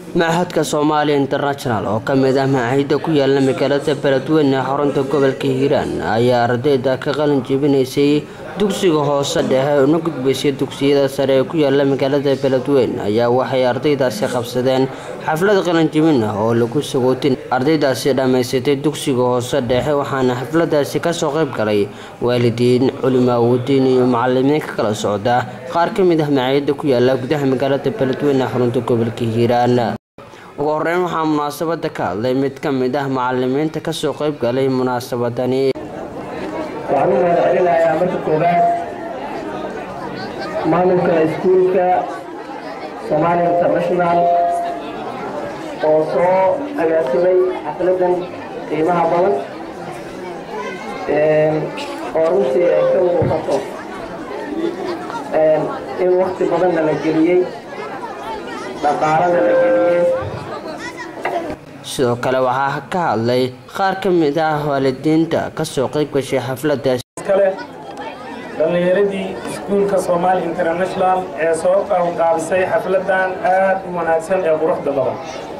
machadka soomaaliya international oo ka mid ah macaahidda ku yaala magaalada beledweyne ee xarunta gobolka hiiraan ayaa ardayda ka qalin jebinaysay dugsiga hoose dhexe una gudbaysay dugsiyada sare ee ku yaala magaalada beledweyne ayaa waxay ardaydaasi qabsadeen xaflad qalinjebin ah oo lagu sagootin ardaydaasi dhammaysatay dugsiga hoose dhexe waxaana xafladaasi kasoo qayb galay waalidiin culimaawadiin iyo macalimiin ka kala socda qaar ka mid ah macaahidda ku yaala gudaha magaalada beledweyne ee xarunta gobolka hiiraan ugu horeyn waxaa munaasabada ka hadlay mid ka mid ah macalimiinta kasoo qayb galay munaasabadani waxaan u mahad celinayaa marka koobaad maamulka iskuulka Somalia International oo soo agaasimay xafladan qiimaha badan oo runtii ay ka muuqato in waqti badanna la geliyey dhaqaalana la geliyey sidoo kale waxaa ka hadlay qaar ka mid ah waalidiinta kasoo qayb gashay xafladaasi kale dhallinyaradii iskuulka Somali International ee soo qaabisay xafladan aad u wanaagsan ee quruxda badan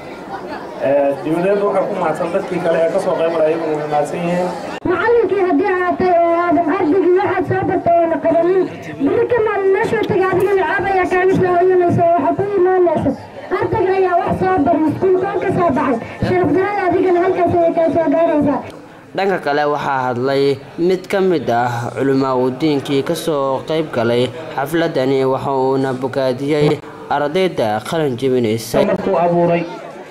ee dawladda waxaa ku mahadsan dadkii kale ee kasoo qayb galay iyaguna way mahadsan yihiin macallinkii haddii aatay oo aadan ardaygii waxaad soo bartay oo naqadanin biri ka maalin meeshuu tagay adiga lacaab ayaa kaaga soo hoyanaysa oo waxaa ku imaanaysa ardayga ayaa wax soo baray iskuulka oo ka soo baxay sharaf darada adigana halkaas ayay kaa soo gaaraysaa dhanka kale waxaa hadlay mid ka mid ah culimaawadiinkii kasoo qayb galay xafladani waxa uuna bogaadiyey ardayda qalin jebinaysay markuu abuuray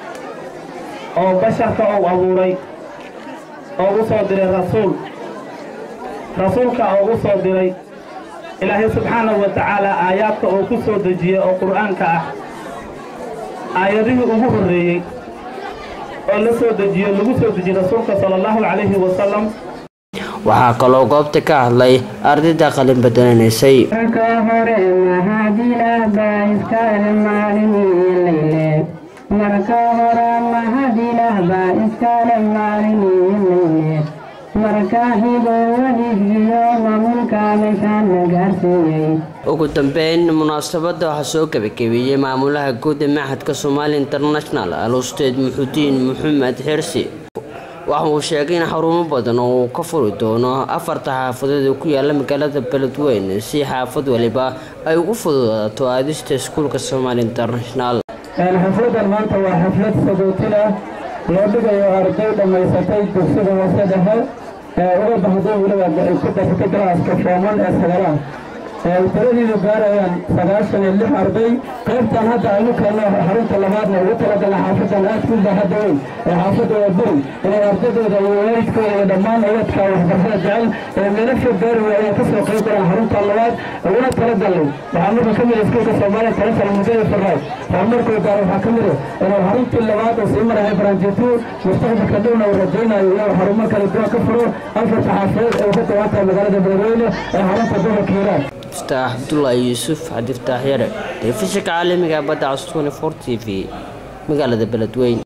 oo basharka uu abuuray oo u soo diray rasuul rasuulka oo u soo diray ilaahay subxaanahu wa tacaala aayaadka uu ku soo dejiyey oo qur'aanka ah aayadihii ugu horreeyey oo la soo dejiyo lagu soo dejiyey rasuulka sala allahu calayhi wasalam waxaa kaloo goobta ka hadlay ardayda qalin badananaysay marka hore mahadilah baa iskale maaliniyo marka hore mahadilah baa iskale maaliniyo marka xigo weligiyo maamulka meeshaana gaarsiiyey ugu dambeyn munaasabada waxaa soo gebagabeeyey maamulaha guud ee machadka Somali International al-Ustaad Muxudiin Maxamed Xirsi waxa uu sheegay in xarumo badan oo uu ka furi doono afarta xaafadood ee ku yaala magaalada Beledweyne si xaafad waliba ay ugu fududaato aadista iskuulka Somali International xafladan maanta waa xaflad sagootin ah loo dhigayo arday dhammaysatay dugsiga hoose dhexe ee uga baxday weliba ay ku dartay galaaska fooman ee sagalaha tiradiidu gaarayaan sagaashan iyo lix arday qaybtan hadda aynu keenno xarunta labaadna ugu talagala xaafadan aad ku baaxadda weyn ee xaafadda waa beri inay ardaydooda iyo waalidkooda iyo dhammaan ubadka waxbarashada jecel ee meelo fog gaari waayeen ka soo qayb galaan xarunta labaad uguna talagalnay waxaa marka ka mid iskuulka soomaaliya talafal mudada farraad horumarkuu gaar waxaa ka mid ah inuu xaruntii labaad oo sii marahay baranjitu mustaqbalka dhowna uu rajaynayo inuu xarumo kala duwan ka furo afarta xaafadood ee ka kooban tahay magaalada beledweyne ee xarunta gobolka hiiraan فتاح عبد الله يوسف عبد الفتاح يرى تلفزيون عالمي بدع 24 تي في مقالة بلدوين